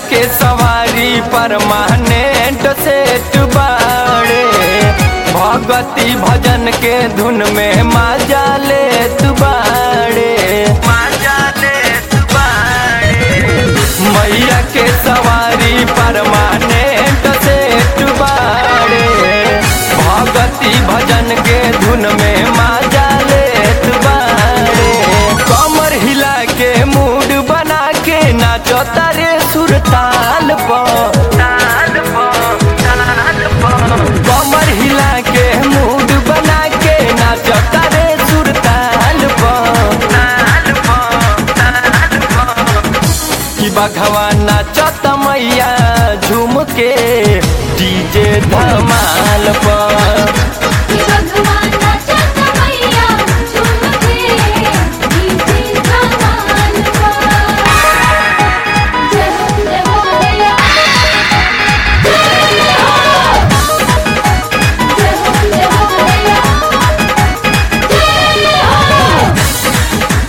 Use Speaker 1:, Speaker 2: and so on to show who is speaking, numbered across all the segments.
Speaker 1: के सवारी permanent set बाड़े भगती भजन के धुन में मजा लेत बाड़े मजा लेत बाड़े मैया के सवारी परमानेंट सेट बाड़े भगती भजन के धुन में मजा लेत बाड़े कमर हिला के मूड बना के नाचो तारे सुरताल पर ताल पर ताल पर कमर हिला के मूड बना के नाचो तारे सुरताल पर ताल पर ताल पर कि बघवा नाचत मैया झूम के डीजे धमाल पर
Speaker 2: कि भगवान नाचत मैया झूम के डीजे धमाल पर जय हो जय हो मैया जय हो जय हो जय हो मैया जय हो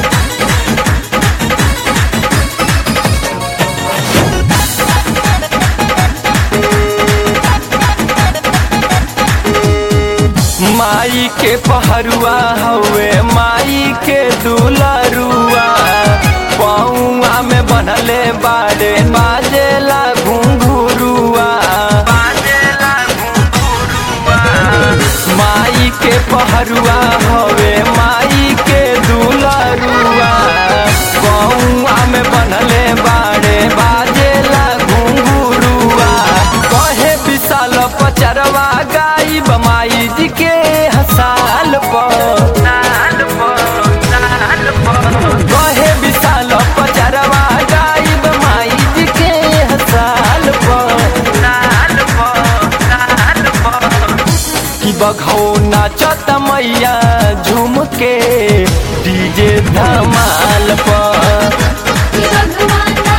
Speaker 1: माई के पहरुआ हवे माई के दुलरुआ पौआ में बनले बाड़े बाजेला घुंघुरुआ बाजेला घुंघुरुआ माई के पहरुआ हवे माई के दुलरुआ पौआ में बनले बाड़े बाजेला घुंघुरुआ कहे विशाल पचरवा गाई बमाई जी के हसाल पर कहे विशाल पचरवा गाई बमाई जी के हसाल पर कि बघौ नाचत मैया झूम के डीजे धमाल पर
Speaker 2: कि भगवान